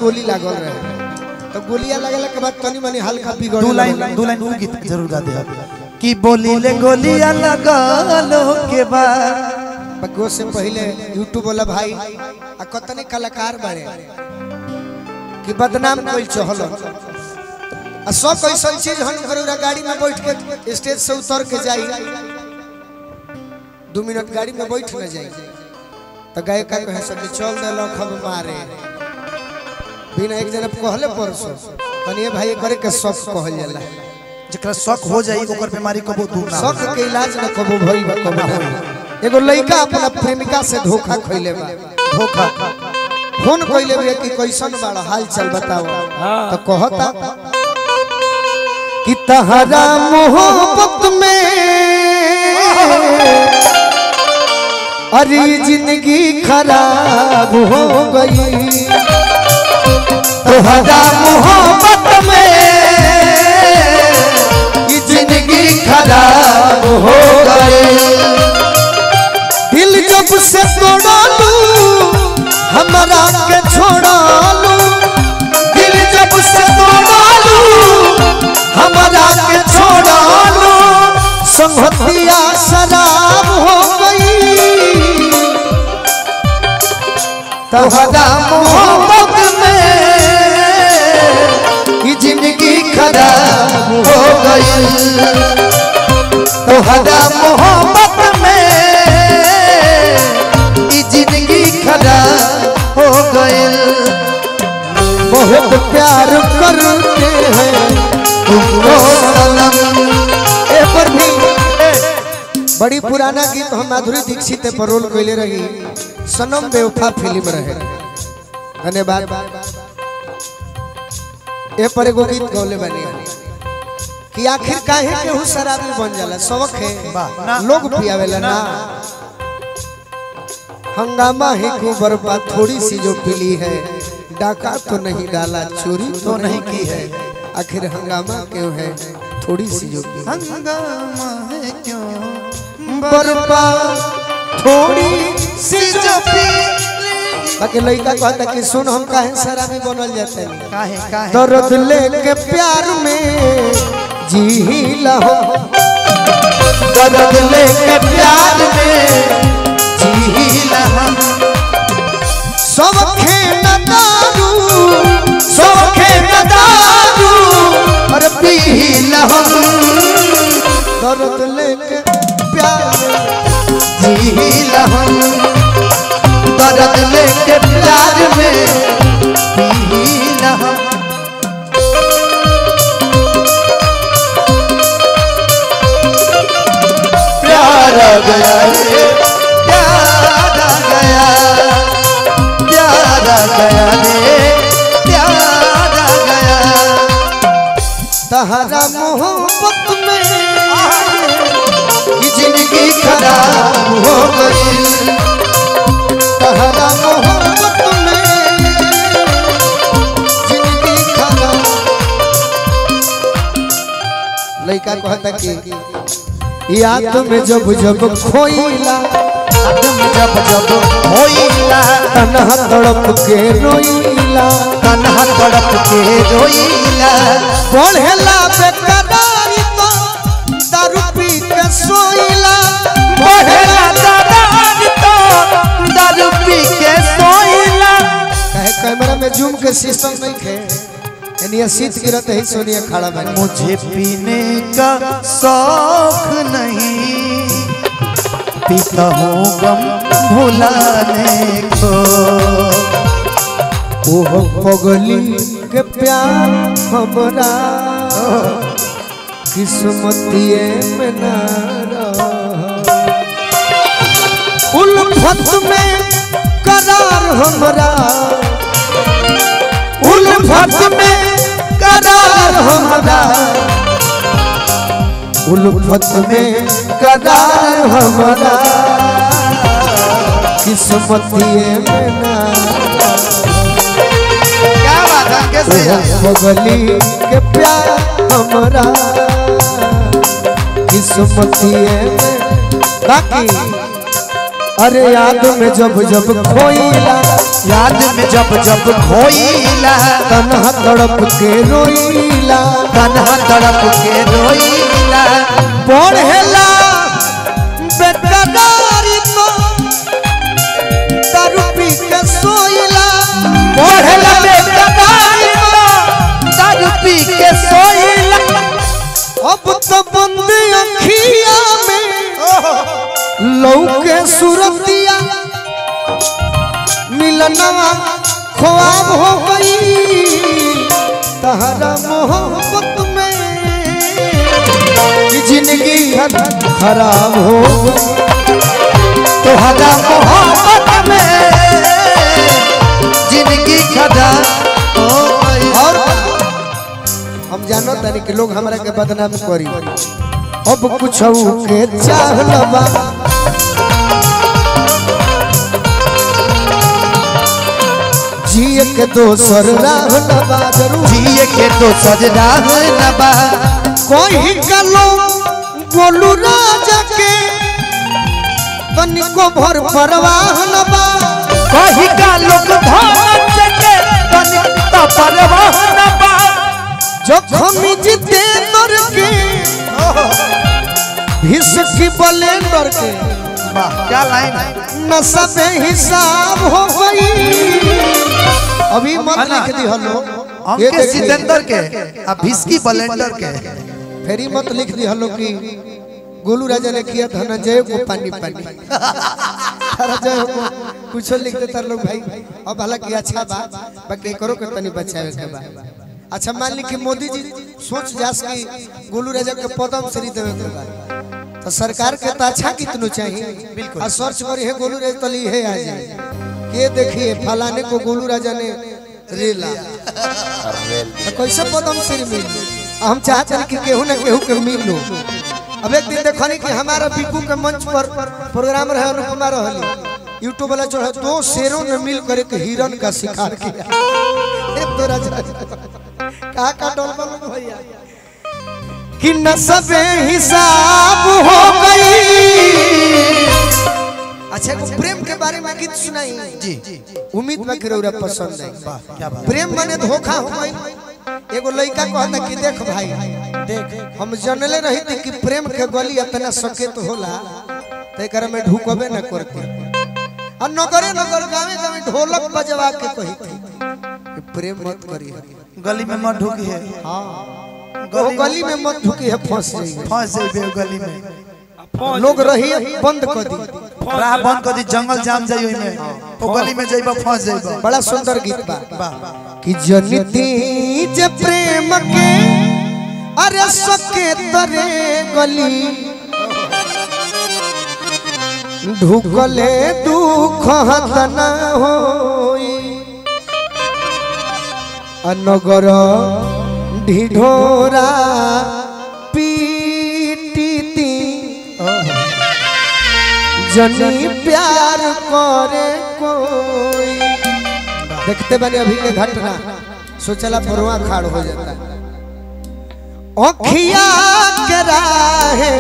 गोली लागल रहे तो गोलियां लगला के बाद तनी मनी हल्का बिगड़ दू लाइन दू लाइन उ गीत जरूर गा दे कि बोली ले गोलियां लगलो के बाद बगो से पहले यूट्यूब वाला भाई आ कतने कलाकार बारे कि बदनाम कोई चहल आ सब कैसन चीज हम करूरा गाड़ी में बैठ के स्टेज से उतर के जाई दू मिनट गाड़ी में बैठ न जाई तो गाय का कहे सब चल दे लो खब मारे बिना एक जन कहले परसो कनिए भाई करे के सब कहल जाला जकरा शक हो जाई ओकर बीमारी कबो दूर ना शक के इलाज न कबो भइल बा कबो ना होई। एगो लड़का अपना प्रेमिका से धोखा खइले बा धोखा फोन कइले बा कि कैसन बाड़ा हाल चाल बताओ तो कहता कि तहरा मोहब्बत में अरे जिंदगी खराब हो गई तहरा मोहब्बत में ये जिंदगी खराब हो गई दिल जब से तोड़ा लू हमारा के छोड़ा लू दिल जब से तोड़ा लू हमारा के छोड़ा लू संगतिया शराब हो गई तहरा मोहब्बत में ये जिंदगी खराब हो गई तोहरा मोहब्बत में ई जिंदगी खराब हो गइल बहुत प्यार करते हैं तुमको सनम ए पर भी बड़ी पुराना गीत हम माधुरी दीक्षित पर रोल कैले रही सनम बेवफा फिल्म रहे धन्यवाद ए पर एगो गीत गौले बनी कि आखिर काहे केहू शराबी बन जाला शौक है लोग पियावेला ना हंगामा है क्यों बर्बाद थोड़ी सी जो पीली है डाका तो नहीं डाला चोरी तो नहीं की है आखिर हंगामा क्यों है थोड़ी सी जो पीली हंगामा है क्यों बर्बाद थोड़ी सी जो पीली बाकी लड़का कहता कि सुन हम काहे शराबी बनल जाते हैं काहे काहे दर्द लेके प्यार में जी लहो दर्द लेके प्यार में जी लहो सब खेन दारू सब खेन दारू और पी लहो दर्द लेके प्यार में जी लहो दर्द लेके प्यार में पी लहो प्यार आ गया रे प्यार आ गया प्यार आ गया रे प्यार आ गया तहरा मोहब्बत में ये जिंदगी खराब हो गई तहरा मोहब्बत में जिंदगी खराब लड़का कहता कि याद में जब जब खोइला आदम जब जब होइला तनहा तड़प के रोइला तन्हा तड़प के रोइला पढ़ेला बेकरारी तो दारू पी के सोइला पढ़ेला दरार तो दारू पी के सोइला कहे कैमरा में जूम के सिस्टम नहीं थे यानी शीत गिरत है सोनिया खड़ा बनी मुझे पीने का शौक नहीं पीता हूँ गम भुलाने को ओह पगली के प्यार हमरा किस्मतिए में ना रहा। उल्फत में करार हमरा उल्फत में करार हमरा उल्फत में करार हमरा किस्मतिए में ना क्या बात है कैसे बगली के प्यार हमरा किस्मतिए में बाकी अरे याद में जब जब खोइला याद में जब जब खोइला तनहा तड़प के रोईला तनहा तड़प के रोइला पढ़ेला बेकरारी तो दारू पी के सोईला पढ़ला बेकरारी तो दारू पी के सोइला अब तो बंद अखिया में लौके सूरतिया मिलनवा ख्वाब हो गई तहरा मोहब्बत में कि जिंदगी खराब हो गई तोहरा मोहब्बत में जिंदगी खदा हो गई और हम जानो तानी कि लोग हमरा के बदनाम करी अब कुछ के चाहलबा जिए के दोसर राह लबा जरूर जिए के तो सजना नबा कोई कलो गोलू राजा के तनिको भर परवाह लबा कही का लोग धन के तन तो परवाह नबा जखम जीते दर के भिसकी बलेंडर के क्या लाइन नशा बे हिसाब हो गई अभी मत है ना? लिख दी हलो हम ये के देखिए, सिकंदर के अब भिस्की बलेंडर के फेरी मत लिख दी हलो कि गोलू राजा ने किया धनंजय को पानी पानी धनंजय को कुछ लिख देता लोग भाई अब हालांकि अच्छा बा बाकी करो के तनी बचावे के बा अच्छा मान ली कि मोदी जी सोच जास कि गोलू राजा के पदम श्री देवे के बा तो सरकार के तो अच्छा कितनो चाहिए बिल्कुल और सर्च करी है गोलू राजा तली है आ जाए के देखिए फलाने को गोलू राजा ने रेला तो कैसे पदम श्री मिल हम चाहते हैं कि केहू ना केहू के मिल लो अब एक दिन देखनी कि हमारा बिकू के मंच पर प्रोग्राम रहे अनुपमा रहली यूट्यूब वाला जो है दो शेरों ने मिल कर एक हिरन का शिकार किया एक तो राजा कहा का डोल बोलो भैया कि नसबे हिसाब हो गई अच्छा एगो प्रेम के बारे में गीत सुनाई जी उम्मीद बा कि रउरा पसंद है क्या बात प्रेम माने धोखा हो गई एगो लड़का कहता कि देख भाई देख हम जनले रही थी कि प्रेम के गली इतना सकेत होला ते कर में ढुकबे न करते और नगरे नगर गावे गावे ढोलक बजवा के कही थी कि प्रेम मत करी गली में मत ढुकी है हाँ वो गली में मत ढुकी है फंस जाएगी फंस जाइबे गली में लोग रही बंद कर दी राह बंद कर दी जंगल जाम जाई ओइ में ओ गली में जाइबा फंस जाइबा बड़ा सुंदर गीत बा वाह कि जनती जे प्रेम के अरे सके तरे गली ढुकले दुख हतना होई अनगर ढिढोरा पीटीती जनी प्यार करे कोई देखते बने अभी के घटना सोचला परवा खाड़ हो जाता ओखिया के राहे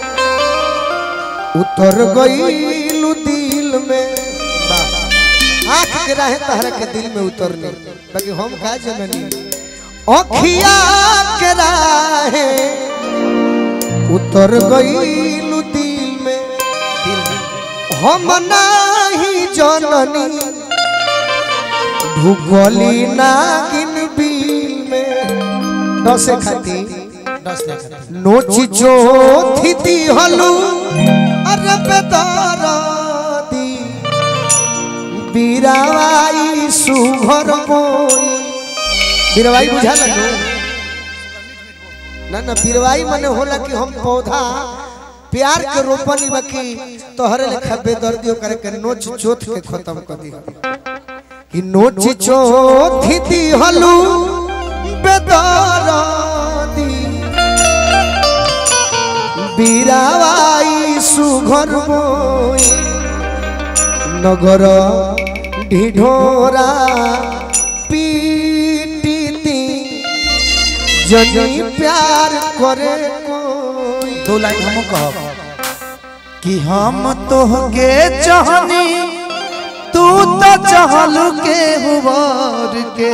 उतर गईलू दिल में आँख के राहे तहरा के दिल में उतरने बाकी हम का जननी ओखिया के राहे उतर गईलू दिल में हम नाही जननी ढुकली नागिन बिल में दसे खाती नोची चोथी दी हलू अरे बेदरदी बीरावाई सुभर बोई बीरवाई बुझा लगो ना ना बीरवाई मने होला कि हम पौधा प्यार के रोपनी बाकी तोहरे लेखा बेदर्दियों करे के नोच चोथ के खत्म कर दी कि नोच चोथ दी हलू बेदर्दी बीरावाई सुघर बोई नगर ढिढोरा पीटीती जनी प्यार करे कोई दो लाइन हम कहब कि हम तोहके चाहनी तू तो चहलू के हुआर के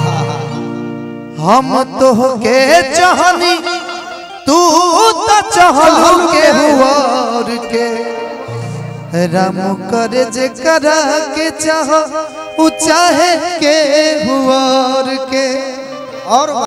हम तो के चहनी तू तो चहलू के हुआर के राम करे जे करा के चाह उ चाहे के हुआर के और